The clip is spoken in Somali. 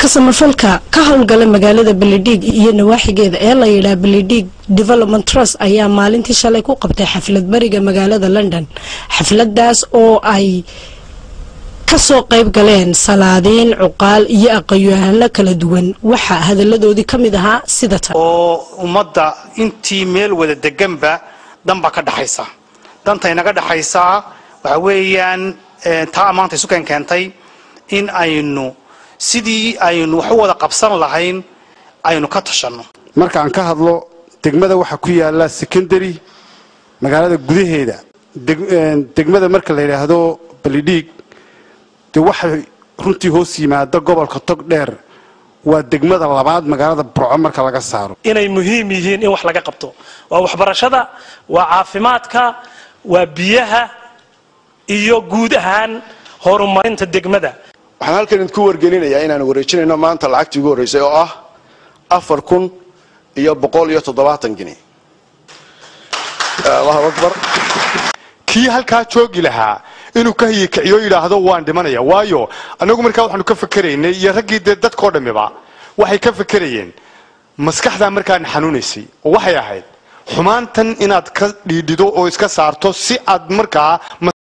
samafalka ka howlgala magaalada beledhiig iyo nawaaxigeeda ee la yidhaha beledhiig development trust ayaa maalintii shalay ku qabtay xaflad bariga magaalada london xafladaas oo ay kasoo qayb galeen salaadiin cuqaal iyo aqoyaano kala duwan waxaa hadaladoodii ka mid ahaa sida tan oo ummadda intii meel wada deganba danbaa ka dhaxaysa danta inaga dhaxaysaa waxa weeyaan taa maanta isuken keentay in aynu sidii aynu wax u wada qabsan lahayn aynu ka tashanno markaan ka hadlo degmada waxaa ku yaala secondary magaalada gudaheeda degmada marka la yidhaahdo balidhiig dee waxay runtii hoos yimaada gobolka tog dheer waa degmada labaad magaalada burco marka laga saaro inay muhiim yihiin in wax laga qabto waa waxbarashada waa caafimaadka waa biyaha iyo guud ahaan horumarinta degmada waxaan halkan idinku wargelinayaa inaan wareejinayno maanta lacagtii ugu horreysay oo ah afar kun iyo boqol iyo toddobaatan gini allahu akbar kii halkaa joogi lahaa inuu ka hayikiciyo yidhaahdo waan dhimanaya waayo annagu markaa waxaanu ka fakeraynay iyo raggii dee dadkao dhammiba waxay ka fakerayeen maskaxdaa markaana xanuunaysay oo waxay ahayd xumaantan inaad ka dhiidhido oo iska saarto si aad markaa